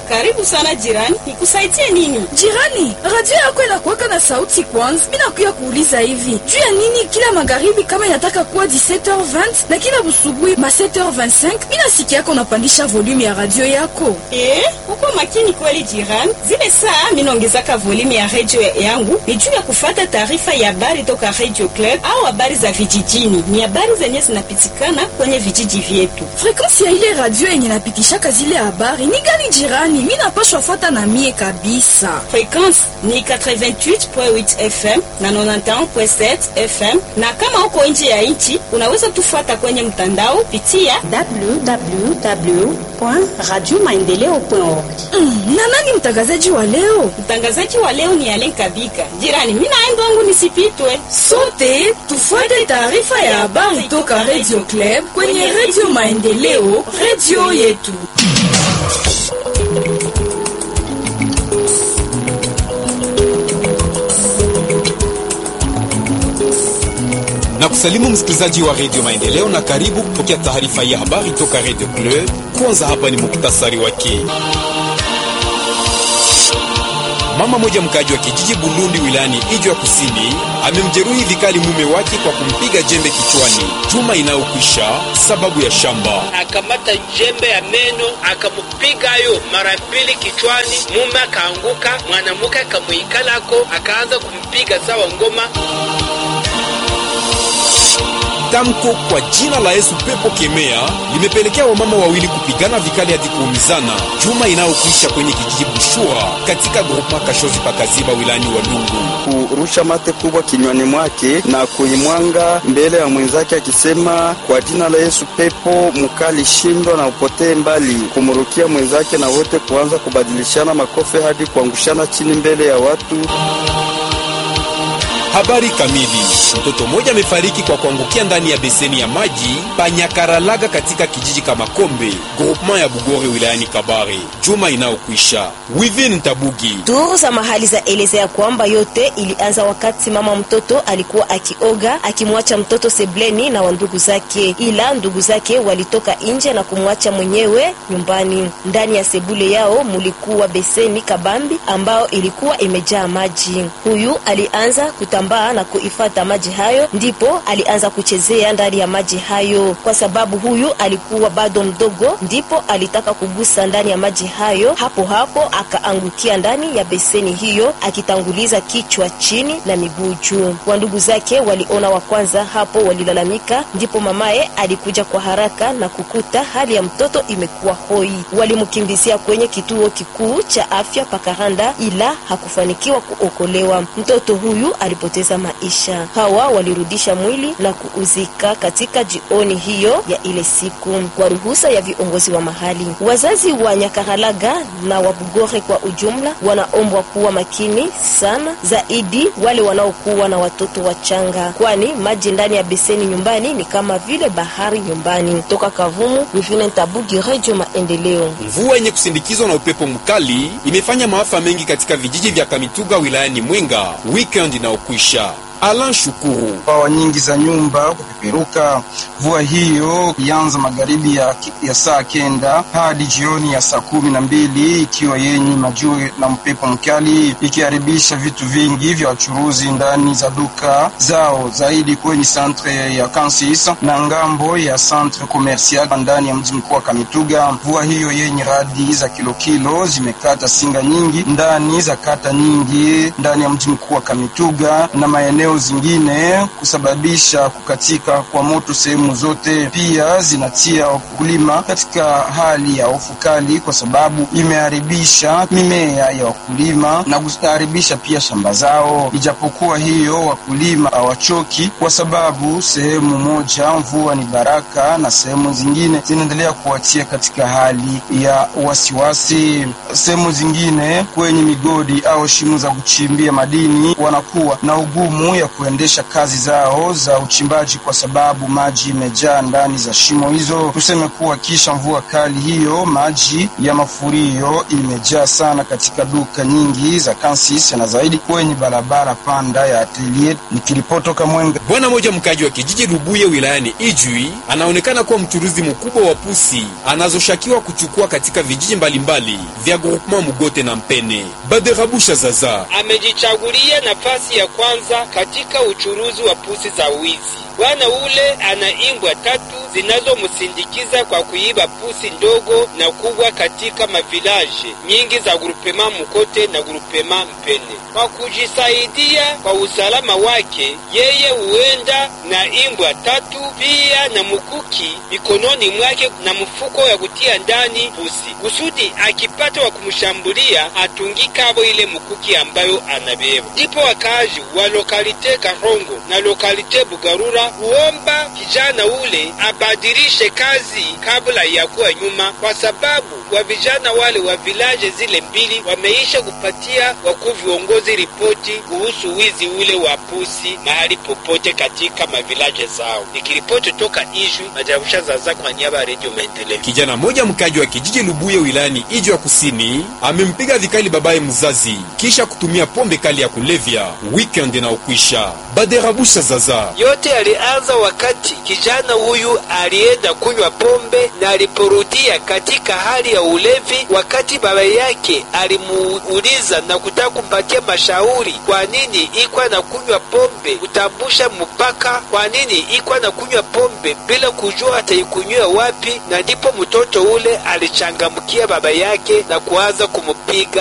Karibu sana jirani, nikusaidie nini? Jirani, radio yako inakuwaka na sauti kwanza. Mimi nakuya kuuliza hivi juu ya nini kila magharibi kama inataka kuwa 17h20 na kila busubuhi ma 7h25 mimi nasikia yako unapandisha volume ya radio yako. Eh, uko makini kweli jirani. Zile saa mimi naongezaka volume ya radio yangu ni juu ya kufata taarifa ya habari toka Radio Club au habari za vijijini. Ni habari zenye zinapitikana kwenye vijiji vyetu. Frequency ya ile radio yenye napitishaka zile habari ni gani jirani? Mimi napashwa fuata na mie kabisa. Frequency ni 88.8 FM na 91.7 FM, na kama uko nje ya nchi unaweza tufuata kwenye mtandao pitia www.radiomaendeleo.org. Mm, na nani mtangazaji wa leo? Mtangazaji wa leo ni Alen Kabika. Jirani, mimi naenda wangu nisipitwe. Sote tufuate taarifa ya habari toka Radio Club kwenye Radio Maendeleo, radio yetu. na kusalimu msikilizaji wa redio Maendeleo na karibu kupokea taarifa ya habari toka redio Club. Kwanza hapa ni muktasari wake. Mama moja mkaji wa kijiji Bulundi wilayani Ijwa Kusini amemjeruhi vikali mume wake kwa kumpiga jembe kichwani juma inayokwisha sababu ya shamba. akamata jembe ya meno akamupiga yo mara mbili kichwani, mume akaanguka, mwanamke akamwikalako akaanza kumpiga sawa ngoma. Tamko kwa jina la Yesu pepo kemea limepelekea wamama wawili kupigana vikali hadi kuumizana juma inayokwisha kwenye kijiji Bushura katika groupema Kashozi pakaziba wilayani Walungu. kurusha mate kubwa kinywani mwake na kuimwanga mbele ya mwenzake akisema, kwa jina la Yesu pepo mkali shindwa na upotee mbali, kumrukia mwenzake na wote kuanza kubadilishana makofi hadi kuangushana chini mbele ya watu. Habari kamili. Mtoto mmoja amefariki kwa kuangukia ndani ya beseni ya maji Panyakaralaga katika kijiji Kamakombe, groupement ya Bugore wilayani Kabare, juma inayokwisha. Within Tabugi Duru za mahali za elezea kwamba yote ilianza wakati mama mtoto alikuwa akioga akimwacha mtoto sebleni na wandugu zake, ila ndugu zake walitoka nje na kumwacha mwenyewe nyumbani. Ndani ya sebule yao mulikuwa beseni kabambi ambao ilikuwa imejaa maji. Huyu alianza kutambaa na kuifata maji hayo, ndipo alianza kuchezea ndani ya maji hayo. Kwa sababu huyu alikuwa bado mdogo, ndipo alitaka kugusa ndani ya maji hayo. Hapo hapo akaangukia ndani ya beseni hiyo akitanguliza kichwa chini na miguu juu. Wandugu zake waliona wa kwanza hapo, walilalamika, ndipo mamaye alikuja kwa haraka na kukuta hali ya mtoto imekuwa hoi. Walimkimbizia kwenye kituo kikuu cha afya Pakaranda, ila hakufanikiwa kuokolewa. Mtoto huyu alipoteza maisha. Hawa walirudisha mwili na kuuzika katika jioni hiyo ya ile siku kwa ruhusa ya viongozi wa mahali. Wazazi wa Nyakaralaga na wa Bugore kwa ujumla wanaombwa kuwa makini sana zaidi wale wanaokuwa na watoto wachanga, kwani maji ndani ya beseni nyumbani ni kama vile bahari nyumbani. Toka Kavumu, Wivine Tabugi, Radio Maendeleo. Mvua yenye kusindikizwa na upepo mkali imefanya maafa mengi katika vijiji vya Kamituga wilayani Mwenga weekend inayokwisha. Alan Shukuru pawa nyingi za nyumba kupeperuka. Mvua hiyo ilianza magharibi ya, ya saa kenda hadi jioni ya saa kumi na mbili ikiwa yenye majue na mpepo mkali ikiharibisha vitu vingi vya wachuruzi ndani za duka zao, zaidi kwenye santre ya Kansis na ngambo ya centre commercial ndani ya mji mkuu wa Kamituga. Mvua hiyo yenye radi za kilokilo zimekata singa nyingi ndani za kata nyingi ndani ya mji mkuu wa Kamituga na maeneo zingine kusababisha kukatika kwa moto sehemu zote. Pia zinatia wakulima katika hali ya hofu kali, kwa sababu imeharibisha mimea ya wakulima na kuharibisha pia shamba zao. Ijapokuwa hiyo, wakulima hawachoki, kwa sababu sehemu moja mvua ni baraka na sehemu zingine zinaendelea kuwatia katika hali ya wasiwasi. Sehemu zingine kwenye migodi au shimo za kuchimbia madini wanakuwa na ugumu ya kuendesha kazi zao za uchimbaji kwa sababu maji imejaa ndani za shimo hizo. Tuseme kuwa kisha mvua kali hiyo, maji ya mafurio imejaa sana katika duka nyingi za Kansis na zaidi kwenye barabara panda ya Atelier. Nikiripotoka Mwenga. Bwana mmoja mkaji wa kijiji Lubuye wilayani Ijwi anaonekana kuwa mchuruzi mkubwa wa pusi anazoshakiwa kuchukua katika vijiji mbalimbali vya groupement Mugote na Mpene. Baderabusha Zaza amejichagulia nafasi ya kwanza katika uchuruzi wa pusi za wizi. Bwana ule ana imbwa tatu zinazomsindikiza kwa kuiba pusi ndogo na kubwa katika mavilaje nyingi za grupema Mukote na grupema Mpene. Kwa kujisaidia kwa usalama wake, yeye huenda na imbwa tatu pia na mkuki mikononi mwake na mfuko ya kutia ndani pusi, kusudi akipata wa kumshambulia atungikavo ile mkuki ambayo anabeba. Ndipo wakaaji wa lokalite Karongo na lokalite Bugarura huomba kijana ule abadilishe kazi kabla ya kuwa nyuma, kwa sababu wa vijana wale wa vilaje zile mbili wameisha kupatia wakuu viongozi ripoti kuhusu wizi ule wa pusi mahali popote katika mavilaje zao. Nikiripoti toka Ishu Majarusha Zaza kwa niaba ya Redio Maendeleo. Kijana mmoja mkaji wa kijiji Lubuye wilayani Ijwi ya kusini amempiga vikali babaye mzazi kisha kutumia pombe kali ya kulevya weekend na ukwisha. Baderabusha Zaza Yote alianza wakati kijana huyu alienda kunywa pombe na aliporudia katika hali ya ulevi, wakati baba yake alimuuliza na kutaka kumpatia mashauri kwa nini ikwa na kunywa pombe, kutambusha mpaka kwa nini ikwa na kunywa pombe bila kujua ataikunywa wapi, na ndipo mtoto ule alichangamkia baba yake na kuanza kumupiga